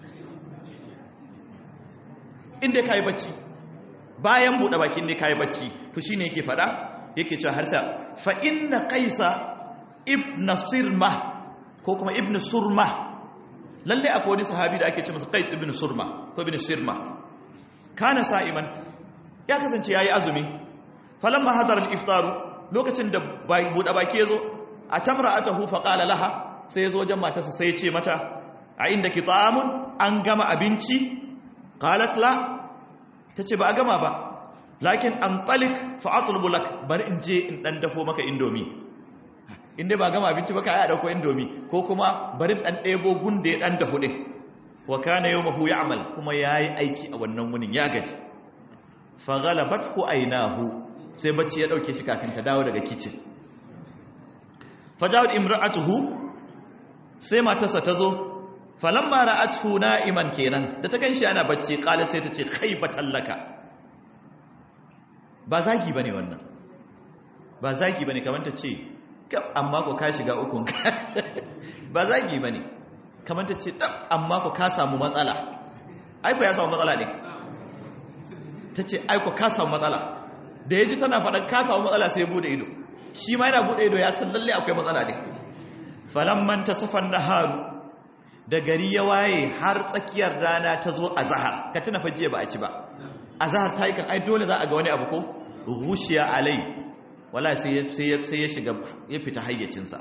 inda ka yi bacci bayan buɗe baki inda ka yi bacci to shi ne yake faɗa yake cewa harsa fa inna kaisa ibn sirma ko kuma ibn surma lalle akwai wani sahabi da ake ce masa qais ibn surma ko ibn sirma kana sa'iman ya kasance yayi azumi falamma hadara al-iftaru lokacin da buɗe baki ya zo a tamra ata hufa ƙala laha sai ya zo wajen matarsa sai ya ce mata a inda ki ta'amun an gama abinci ƙalat la ta ce ba a gama ba lakin an talik fa'atul bulak bari in je in ɗan dafo maka indomi inda ba gama abinci ba ka yi a ɗauko indomi ko kuma bari ɗan ɗebo gun da ya ɗan dafu ɗin wa kana yau mahu ya amal kuma ya yi aiki a wannan wunin ya gaji fa galabat ku ainahu sai bacci ya dauke shi kafin ta dawo daga kicin fajawad imra'atuhu sai matarsa ta zo falamma ra'atuhu na'iman kenan da ta ganshi ana bacci qalat sai ta ce khaybatan laka ba zagi bane wannan ba zagi bane kamar ta ce amma ko ka shiga ukun ba zagi bane kamar ta ce amma ko ka samu matsala aiko ya samu matsala ne ta ce aiko ka samu matsala da ya ji tana faɗin ka samu matsala sai bude ido shi ma yana bude ido ya san lalle akwai matsala ne falamman ta safan naharu da gari ya waye har tsakiyar rana ta zo a zahar ka tuna fajiya ba a ci ba a zahar ta yi kan ai dole za a ga wani abu ko rushiya alai wala sai ya shiga ya fita hayyacinsa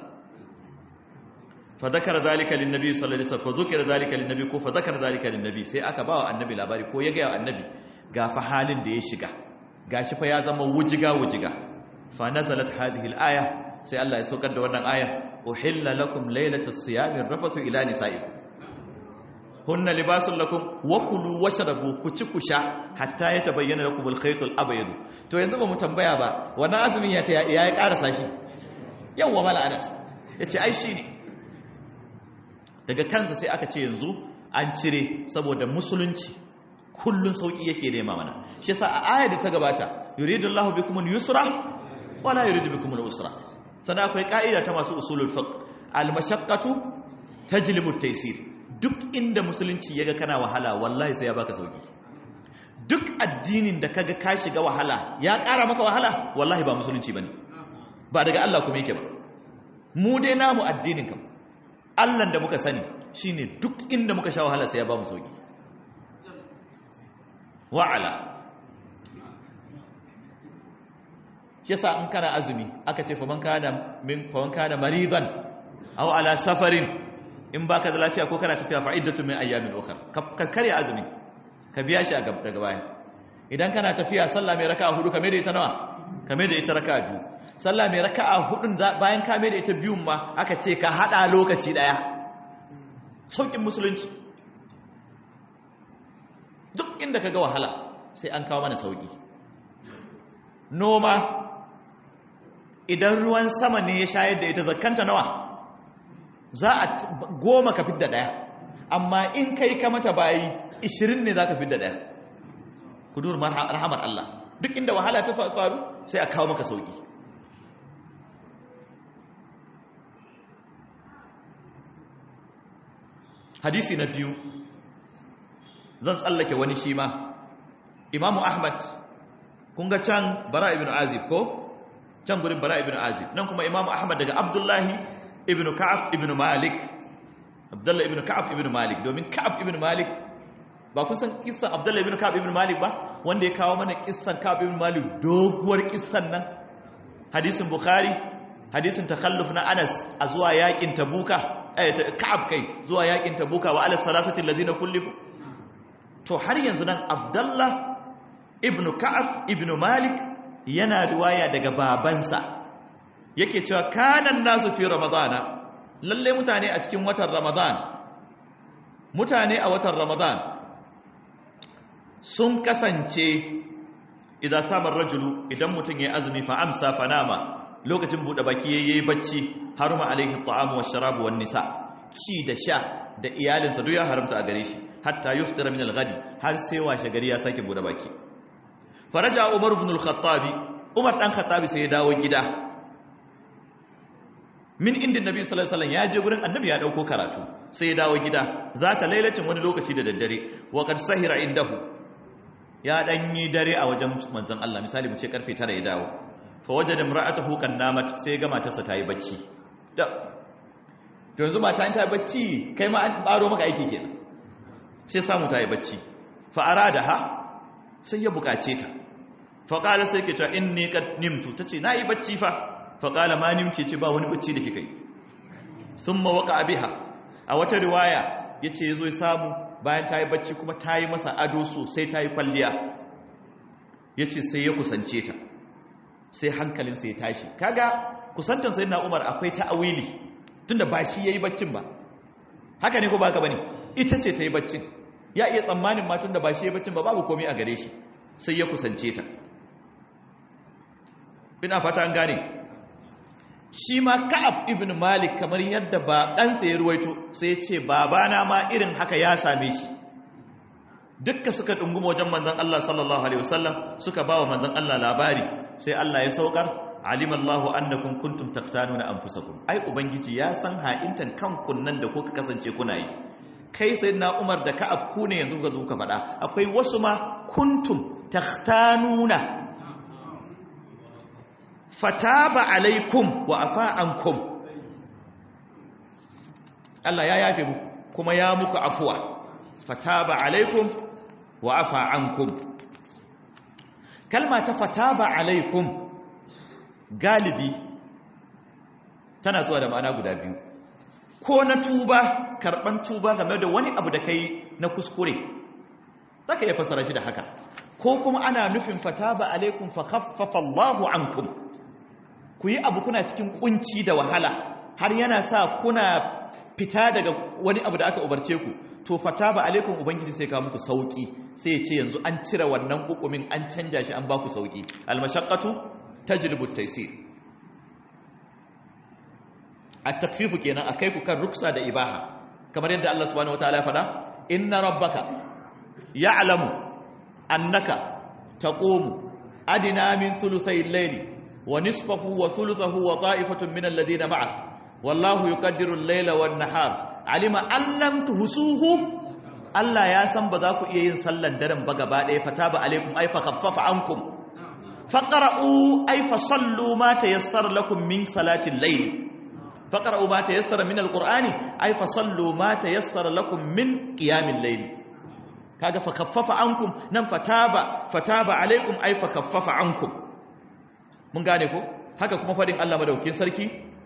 fa zakara zalika lin nabi sallallahu alaihi wasallam fa zukira zalika lin nabi ko fa zakara zalika lin nabi sai aka bawa annabi labari ko ya ga annabi ga fa halin da ya shiga gashi fa ya zama wujiga wujiga fa nazalat hadhihi al-aya sai Allah ya saukar da wannan aya uhilla lakum laylatus siyami rafathu ila nisaikum hunna libasun lakum wa kulu washrabu ku ci ku sha hatta yatabayyana lakum al-khayt al-abyad to yanzu ba mu tambaya ba wannan azumin ya ya ya karasa shi yawa mala anas yace ai shine daga kansa sai aka ce yanzu an cire saboda musulunci kullun sauki yake nema mana shi yasa a ayar da ta gabata yuridullahu bikum al-yusra wala yuridu bikum al-usra sana akwai ka'ida ta masu usulul fiqh al-mashaqqatu tajlibu at-taysir duk inda musulunci yaga kana wahala wallahi sai ya baka sauki duk addinin da kaga ka shiga wahala ya ƙara maka wahala wallahi ba musulunci bane ba daga Allah kuma yake ba mu dai namu addinin kam Allah da muka sani shine duk inda muka sha wahala sai ya ba mu sauki wa'ala shi yasa in kana azumi aka ce faman kana min faman kana maridan aw ala safarin in baka da lafiya ko kana tafiya fa iddatu min ayyamin ukhra ka kare azumi ka biya shi a daga baya idan kana tafiya sallah mai raka'a hudu ka mai da ita nawa ka mai da ita raka'a biyu sallah mai raka'a hudun bayan ka mai da ita biyun ma aka ce ka hada lokaci daya saukin musulunci duk inda ka ga wahala sai an kawo mana sauki noma idan ruwan sama ne ya shayar da ita zakanta nawa za a goma ka fidda daya amma in kai ka mata bayi ishirin ne za ka fidda daya kudur rahamar Allah duk inda wahala ta faru sai a kawo maka sauki hadisi na biyu zan tsallake wani shi ma imamu ahmad kun ga can bara ibn azib ko can gurin bara ibn azib nan kuma imamu ahmad daga abdullahi ibn ka'ab ibn malik abdullahi ibn ka'ab ibn malik domin ka'ab ibn malik ba kun san kissan abdullahi ibn ka'ab ibn malik ba wanda ya kawo mana kissan ka'ab ibn malik doguwar kissan nan hadisin bukhari hadisin takhalluf na anas a zuwa yakin tabuka eh ka'ab kai zuwa yakin tabuka wa ala salasati allazina kullifu to har yanzu nan abdullah ibn ka'ab ibn malik yana riwaya daga babansa yake cewa kanan nasu fi ramadana lalle mutane a cikin watan ramadan mutane a watan ramadan sun kasance idan samar rajulu idan mutum ya azumi fa amsa fa nama lokacin bude baki yayi bacci haruma alaihi ta'amu wash-sharabu wan-nisa ci da sha da iyalinsa duk ya haramta a gare shi hatta yuftira min al-ghadi har sai washe gari ya sake bude baki faraja umar ibn al-khattab umar dan khattabi sai ya dawo gida min inda nabi sallallahu alaihi wasallam ya je gurin annabi ya dauko karatu sai ya dawo gida za ta lailacin wani lokaci da daddare wa qad sahira indahu ya dan yi dare a wajen manzon Allah misali mu ce karfe 9 ya dawo fa wajada imra'atuhu kan namat sai ga matarsa ta yi bacci da to yanzu mata ta yi bacci kai ma an baro maka aiki kenan sai samu ta yi bacci fa aradaha sai ya bukace ta fa qala sai ke ta inni qad nimtu tace na yi bacci fa fa qala ma nimti ce ba wani bacci da kika yi thumma waqa biha a wata riwaya yace yazo ya samu bayan ta yi bacci kuma ta yi masa ado sosai ta yi kwalliya yace sai ya kusance ta sai hankalinsa ya tashi kaga kusantan sayyidina Umar akwai ta'awili tunda ba shi yayi baccin ba haka ne ko baka bane ita ce ta yi baccin ya iya tsammanin matun da ba shi yayi baccin ba babu komai a gare shi sai ya kusance ta ina fata an gane shi ma Ka'ab ibn Malik kamar yadda ba ɗansa ya ruwaito sai ya ce babana ma irin haka ya same shi dukka suka dunguma wajen manzon Allah sallallahu alaihi wasallam suka bawa manzon Allah labari sai Allah ya saukar alimallahu annakum kuntum taqtanuna anfusakum ai ubangiji ya san ha'intan kanku nan da kuka kasance kuna yi kai sayyidina Umar da Ka'ab ku ne yanzu ga zuka faɗa akwai wasu ma kuntum taqtanuna fataba alaikum wa afa ankum Allah ya yafe muku kuma ya muku afuwa fataba alaikum wa afa ankum kalma ta fataba alaikum galibi tana zuwa da ma'ana guda biyu ko na tuba karban tuba game da wani abu da kai na kuskure zaka iya fassara shi da haka ko kuma ana nufin fataba alaikum fa khaffafa Allahu ankum ku yi abu kuna cikin kunci da wahala har yana sa kuna fita daga wani abu da aka umarce ku to fataba alaikum ubangiji sai ka muku sauki sai ya ce yanzu an cire wannan hukumin an canja shi an ba ku sauki almashaqqatu tajlibu at-taysir at-takfifu kenan akai ku kan ruksa da ibaha kamar yadda Allah subhanahu wataala ya faɗa inna rabbaka ya'lamu annaka taqumu adina min thuluthay al-layli wa nisfahu wa thuluthahu wa ta'ifatun min alladhina ma'ak wallahu yuqaddiru al-layla wan-nahar alima an lam tuhsuhu Allah ya san ba za ku iya yin sallar daren ba gaba ɗaya fata ba alaikum ai fa kaffafa ankum faqra'u ai fa sallu ma tayassara lakum min salatil layl faqra'u ma tayassara min alqur'ani ai fa sallu ma tayassara lakum min qiyamil layl kaga fa kaffafa ankum nan fataba fataba alaikum ai fa kaffafa ankum mun gane ko haka kuma fadin Allah madaukakin sarki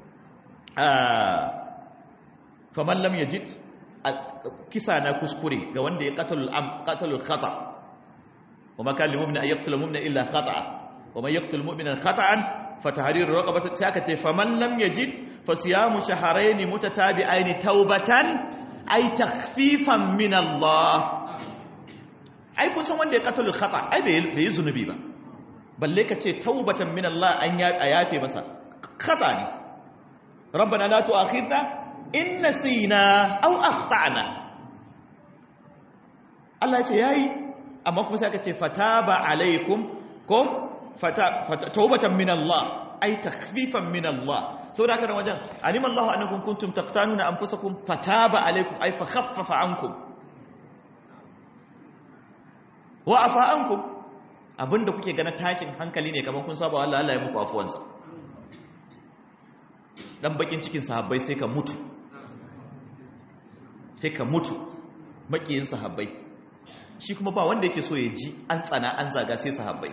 faman lam yajid kisa na kuskure ga wanda ya qatalul am qatalul khata wa ma kana lil mu'mini an yaqtula mu'mina illa khata wa man yaqtul mu'mina khata'an fatahrir raqabati sai aka ce faman lam yajid fasiyamu shahrayn mutatabi'ain taubatan ay takhfifan min Allah ai kun san wanda ya qatalul khata ai bai yi zunubi ba balle ka ce taubatan min Allah an yafe masa khata ne rabbana la tu'akhidna in nasina aw akhtana Allah ya ce yayi amma kuma sai aka ce fataba alaikum ko fata taubatan min Allah ay takhfifan min Allah saboda haka nan wajen alima Allahu annakum kuntum taqtanuna anfusakum fataba alaykum ay fa khaffafa ankum wa afa ankum abinda kuke gana tashin hankali ne kamar kun saba Allah Allah ya muku afuwansa dan bakin cikin sahabbai sai ka mutu sai ka mutu makiyin sahabbai shi kuma ba wanda yake so ya ji an tsana an zaga sai sahabbai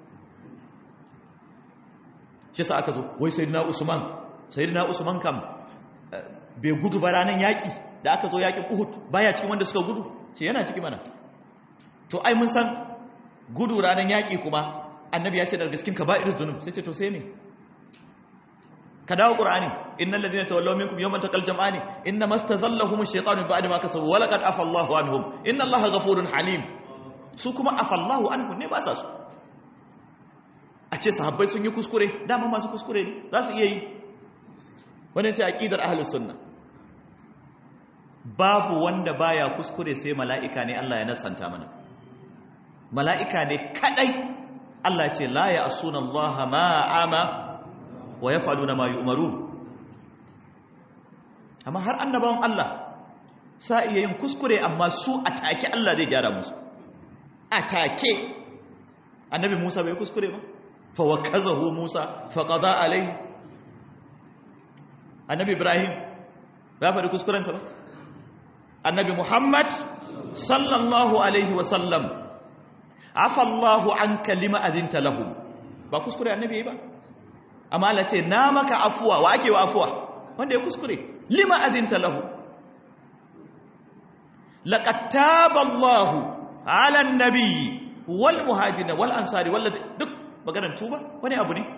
shi sa aka zo wai sayyidina usman sayyidina usman kam bai gudu ba ranar yaki da aka zo yakin uhud baya cikin wanda suka gudu ce yana ciki mana to ai mun san gudu ranar yaki kuma annabi ya ce daga cikin kaba'ir zunub sai ce to sai ne ka dawo qur'ani innal ladina tawallaw minkum yawman taqal jam'ani inna mastazallahum ash-shaytanu ba'da ma kasabu wa laqad afa Allahu anhum inna Allaha ghafurun halim su kuma afa Allahu anhum ne ba sa su a ce sahabbai sun yi kuskure dama masu kuskure ne za su iya yi wannan ce aqidar ahlus sunna babu wanda baya kuskure sai mala'ika ne Allah ya nasanta mana mala'ika ne kadai Allah ce la ya asuna Allah ma ama wa yaf'aluna ma yu'marun amma har annabawan Allah sa iya yin kuskure amma su atake Allah zai gyara musu atake annabi Musa bai kuskure ba fa wakazahu Musa fa qada alai annabi Ibrahim ba faɗi kuskurensa ba annabi Muhammad sallallahu alaihi wa sallam afa Allahu anka lima azinta lahum ba kuskure annabi ba amma Allah ce na maka afuwa wa ake wa afuwa wanda ya kuskure lima azinta lahu laqad taba Allahu ala an-nabiyyi wal muhajirin wal ansari wal duk maganar tuba wani abu ne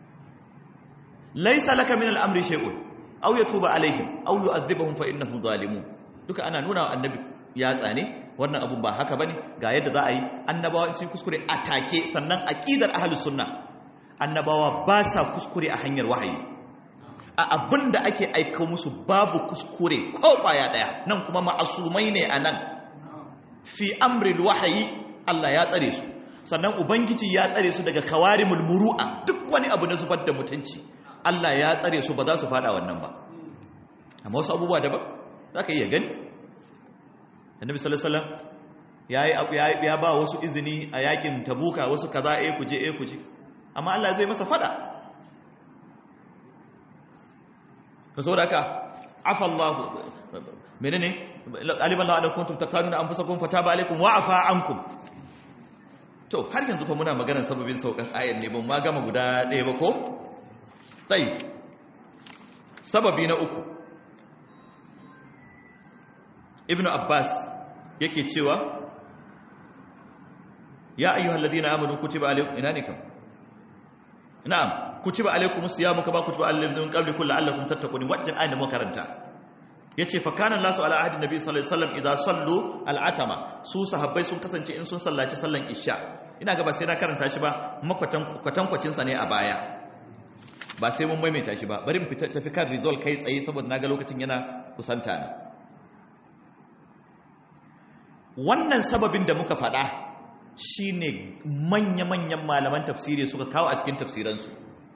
laysa laka min al-amri shay'un aw yatuba alaihim aw yu'adhibuhum fa innahum zalimun duka ana nuna wa annabi ya tsane wannan abun ba haka bane ga yadda za a yi annabawa sun kuskure a take sannan aqidar ahlus sunna annabawa ba sa kuskure a hanyar wahayi a abin da ake aika musu babu kuskure ko kwaya daya nan kuma ma'asumai ne a nan fi amril wahayi Allah ya tsare su sannan ubangiji ya tsare su daga kawarimul muru'a duk wani abu na zubar da mutunci Allah ya tsare su ba za su fada wannan ba amma wasu abubuwa daban za ka iya gani annabi sallallahu alaihi wasallam ya ba wasu izini a yakin tabuka wasu kaza eh kuje eh kuje amma Allah zai masa fada ka saboda haka afa Allah menene aliban la alaikum kuntum takanuna anfusakum fataba alaikum wa afa ankum to har yanzu fa muna maganar sababin saukan ayan ne ban ma gama guda ɗaya ba ko sai sababi na uku ibn abbas yake cewa ya ayyuhal ladina amanu kutiba alaykum ina ne kam na'am kutiba alaykum siyamu kama kutiba alal ladina min qablikum la'allakum tattaqun wajjan ayin da muka karanta yace fa kana nasu ala ahdi nabi sallallahu alaihi wasallam idza sallu al'atama su sahabbai sun kasance in sun sallaci sallan isha ina ga ba sai na karanta shi ba makwatan kwatankwacin sa ne a baya ba sai mun maimaita shi ba bari mu tafi kan result kai tsaye saboda naga lokacin yana kusanta ne wannan sababin da muka faɗa shine manya-manyan malaman tafsiri suka kawo a cikin tafsiransu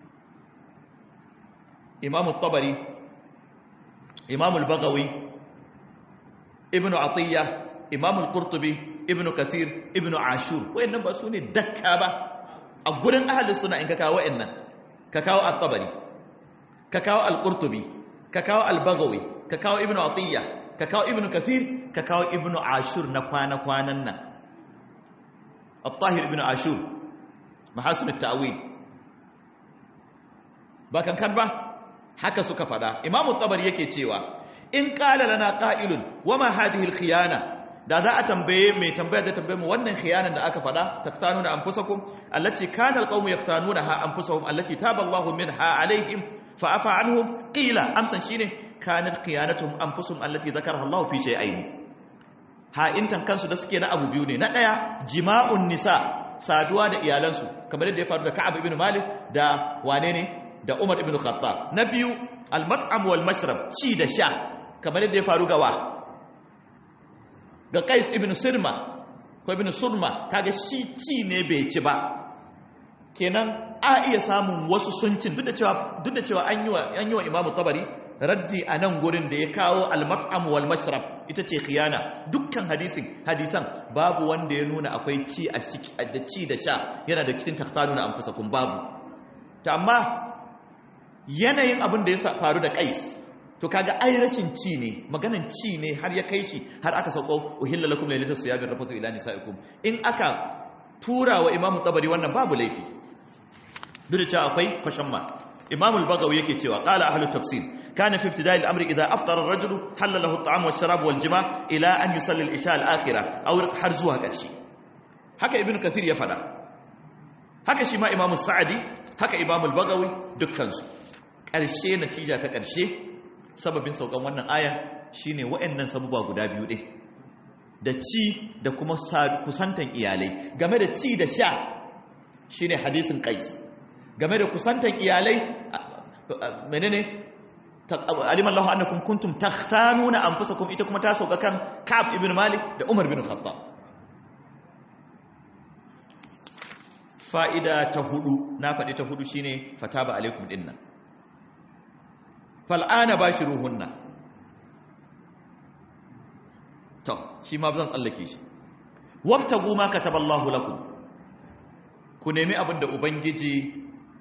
imamu tabari imamu bagawi ibnu atiyya imamu qurtubi ibnu kasir ibnu ashur wayannan ba su ne dakka ba a gurin ahlus sunna in ka kawo wayannan ka kawo at-tabari ka kawo al-qurtubi ka kawo al-bagawi ka kawo ibnu atiyya ka kawo ibnu kasir ka kawo ibnu ashur na kwana-kwanan nan al-tahir ibnu ashur mahasin at-ta'wil ba kankan ba haka suka fada imamu tabari yake cewa in qala lana qa'ilun wama hadhihi al-khiyana da za a tambaye mai tambayar da tambaye mu wannan khiyanan da aka fada taktanuna anfusakum allati kana al-qawmu yaktanunaha anfusahum allati taba Allahu minha alaihim fa afa anhum qila amsan shine kanat khiyanatuhum anfusuhum allati dhakaraha Allahu fi shay'ain ha'intan kansu da suke na abu biyu ne na ɗaya jima'un nisa saduwa da iyalansu kamar yadda ya faru da ka'ab ibn malik da wane ne da umar ibn khattab na biyu al-mat'am wal mashrab ci da sha kamar yadda ya faru ga wa ga qais ibn sirma ko ibn surma kaga shi ci ne bai ci ba kenan a iya samun wasu suncin duk da cewa duk da cewa an yi wa an yi wa imamu tabari raddi a nan gurin da ya kawo al-mat'am wal mashrab ita ce khiyana dukkan hadisin hadisan babu wanda ya nuna akwai ci a da ci da sha yana da kitin tahtanu na anfusakum babu ta amma yanayin abin da ya faru da kais to kaga ai rashin ci ne maganan ci ne har ya kai shi har aka sauko uhilla lakum laylatus siyami rafatu ila nisaikum in aka tura wa imamu tabari wannan babu laifi duk da cewa akwai kwashan ma imamu al-bagawi yake cewa qala ahlut tafsir kana fi ibtida'i al-amri idha aftara ar-rajulu halala lahu at-ta'am wash-sharab wal-jima' ila an yusalli al-isha al-akhirah aw har zuwa ƙarshe haka ibnu kathir ya fada haka shi ma imamu sa'adi haka imamu al-bagawi dukkan su ƙarshe natija ta ƙarshe sababin saukan wannan aya shine waɗannan sabuba guda biyu ɗin da ci da kuma kusantan iyalai game da ci da sha shine hadisin qais game da kusantan iyalai menene alimallahu annakum kuntum takhtanuna anfusakum ita kuma ta sauka kan Ka'ab ibn Malik da Umar bin Khattab fa'ida ta hudu na faɗi ta hudu shine fataba alaikum dinnan fal'ana bashiruhunna to shi ma zan tsallake shi wabtagu ma kataballahu lakum ku nemi abin da ubangiji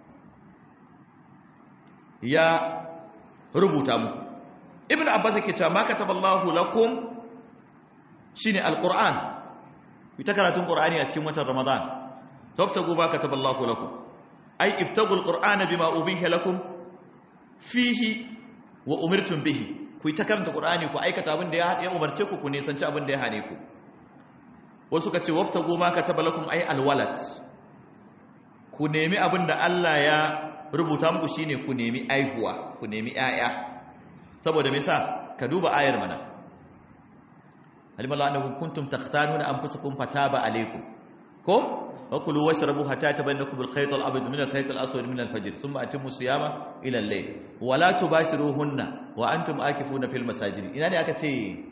ya rubuta mu ibn abbas yake cewa ma kataballahu lakum shine alquran ita karatun qur'ani a cikin watan ramadan wabtagu ma kataballahu lakum ay ibtagul qur'ana bima ubiha lakum fihi wa umirtum bihi ku yi ta karanta Qur'ani ku aikata abin da ya umarce ku ku nisanci abin da ya hane ku wasu ka ce waftagu ma kataba lakum ay alwalad ku nemi abin da Allah ya rubuta muku shine ku nemi aihuwa ku nemi 'ya'ya. saboda me yasa ka duba ayar mana alimallahu annakum kuntum takhtanuna anfusakum fataba alaykum ko وكلوا واشربوا حتى يتبين لكم الخيط الابيض من الخيط الاسود من الفجر ثم اتموا الصيام الى الليل ولا تباشروهن وانتم عاكفون في المساجد ina ne aka ce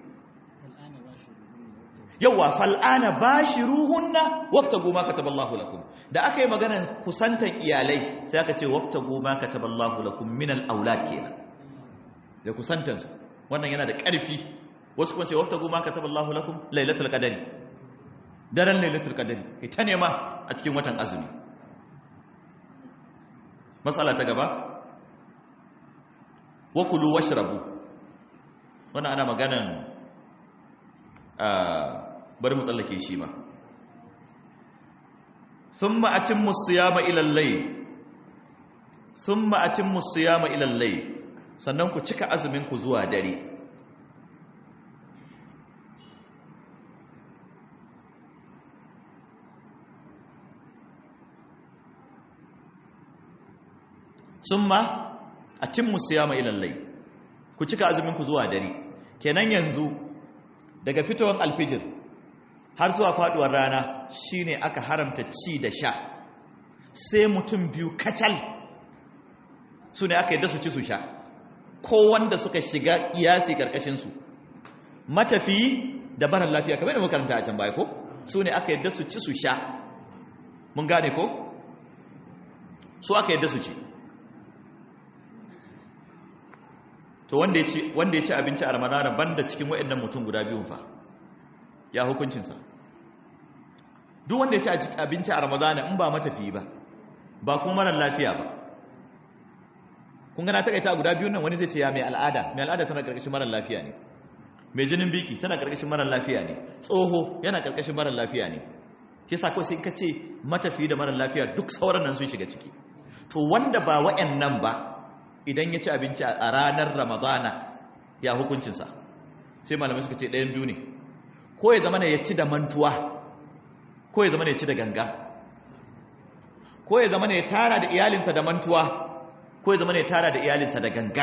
yawa fal'ana bashiruhunna wabtagu ma kataballahu lakum da aka yi maganar kusantan iyalai sai aka ce wabtagu ma kataballahu lakum min al-aulad kenan da kusantan wannan yana da ƙarfi wasu kuma ce wabtagu ma kataballahu lakum lailatul qadari daren lailatul qadari kai ta nema a cikin watan azumi matsala ta gaba wa kulu washrabu wannan ana maganan bari mu tsallake shi ma thumma atimmu siyama ila al-layl thumma atimmu siyama ila al-layl sannan ku cika azumin ku zuwa dare summa atimmu siyama ila al-layl ku cika azumin ku zuwa dare kenan yanzu daga fitowar alfijir har zuwa faduwar rana shine aka haramta ci da sha sai mutum biyu kacal su ne aka yadda su ci su sha ko wanda suka shiga iyasi karkashin su matafi da barar lafiya kamar da makaranta a can baya ko su ne aka yadda su ci su sha mun gane ko su aka yadda su ci to wanda ya ci wanda ya ci abinci a ramadana banda cikin waɗannan mutum guda biyun fa ya hukuncinsa duk wanda ya ci abinci a ramadana in ba matafiyi ba ba kuma marar lafiya ba kun gana ta kaita guda biyun nan wani zai ce ya mai al'ada mai al'ada tana karkashin marar lafiya ne mai jinin biki tana karkashin marar lafiya ne tsoho yana karkashin marar lafiya ne shi yasa kawai sai ka ce matafiyi da marar lafiya duk sauran nan sun shiga ciki to wanda ba wa'annan ba idan ya ci abinci a ranar ramadana ya hukuncinsa sai malamai suka ce ɗayan biyu ne ko ya zama ya ci da mantuwa ko ya zama ya ci da ganga ko ya zama ya tara da iyalinsa da mantuwa ko ya zama ya tara da iyalinsa da gangan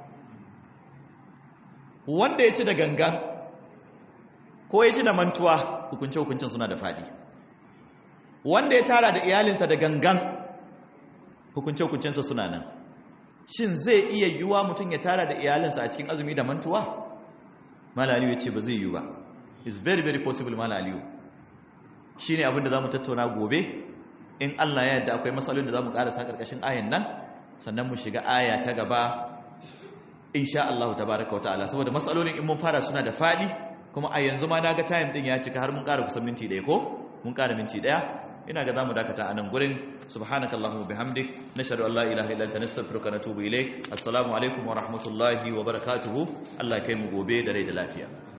wanda ya ci da gangan ko ya ci da mantuwa hukunce-hukuncin suna da faɗi wanda ya tara da iyalinsa da gangan hukunce-hukuncinsa suna nan shin zai iya yiwuwa mutum ya tara da iyalinsa a cikin azumi da mantuwa malaliyu ya ce ba zai yiwu ba is very very possible malaliyu shi ne abinda za mu tattauna gobe in Allah ya yarda akwai matsalolin da zamu karasa karkashin ayan nan sannan mu shiga aya ta gaba insha Allah tabaaraka wataala saboda matsalolin in mun fara suna da fadi kuma a yanzu ma naga time din ya cika har mun ƙara kusan minti ɗaya ko mun ƙara minti ɗaya ina ga zamu dakata a nan gurin subhanakallahumma bihamdik nashhadu an la ilaha illa anta nastaghfiruka wa natubu ilayk assalamu alaikum wa rahmatullahi wa barakatuhu Allah ya kai mu gobe da rai da lafiya